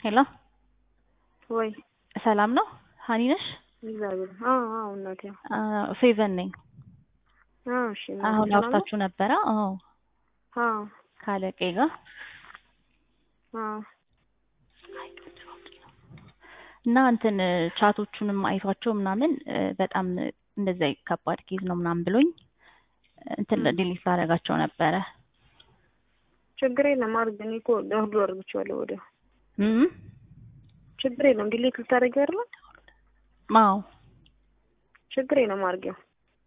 ሄሎ ወይ ሰላም ነው? ሀኒ ነሽ? እግዚአብሔር አዎ አዎ እናቴ ፌቨን ነኝ። አዎ እሺ እናቴ አሁን ሰላም ነው? አውርታችሁ ነበረ? አዎ አዎ ካለቄ ጋር አዎ እና እንትን ቻቶቹንም አይቷቸው ምናምን እ፣ በጣም እንደዛ ከባድ ኬዝ ነው ምናምን ብሎኝ እንትን ም። ዲሊት ላደርጋቸው ነበረ። ችግር የለም አድርግ። እኔ እኮ ለሁሉ አድርግቼዋለሁ ወዲያው። እም ችግር የለም ዲሌት ልታደርጊው አይደለ? አዎ ችግር የለም አድርጊው።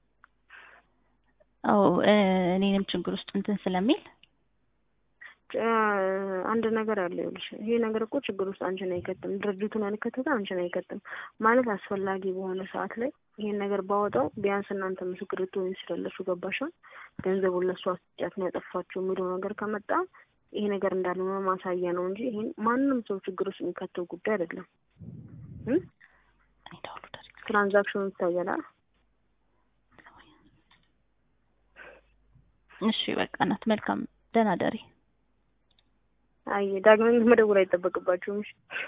አዎ እ፣ እኔንም ችግር ውስጥ እንትን ስለሚል ጭ- አንድ ነገር አለ ይኸውልሽ፣ ይሄ ነገር እኮ ችግር ውስጥ አንቺን አይከትም፣ ድርጅቱን ያልከተተ አንቺን አይከትም። ማለት አስፈላጊ በሆነ ሰዓት ላይ ይሄን ነገር ባወጣው ቢያንስ እናንተ ምስክር ልትሆኝ ስላለችሁ ገባሻል። ገንዘቡን ለእሷ አስጫት ነው ያጠፋችው የሚለው ነገር ከመጣ ይሄ ነገር እንዳልሆነ ማሳያ ነው እንጂ ይሄን ማንም ሰው ችግር ውስጥ የሚከተው ጉዳይ አይደለም። እ? እኔ ደውሉ ደርግ ትራንዛክሽኑ ይታያል አይደል? እሺ በቃ እናት መልካም ደህና ደሪ። አይ ዳግመኛ መደወል አይጠበቅባችሁም። እሺ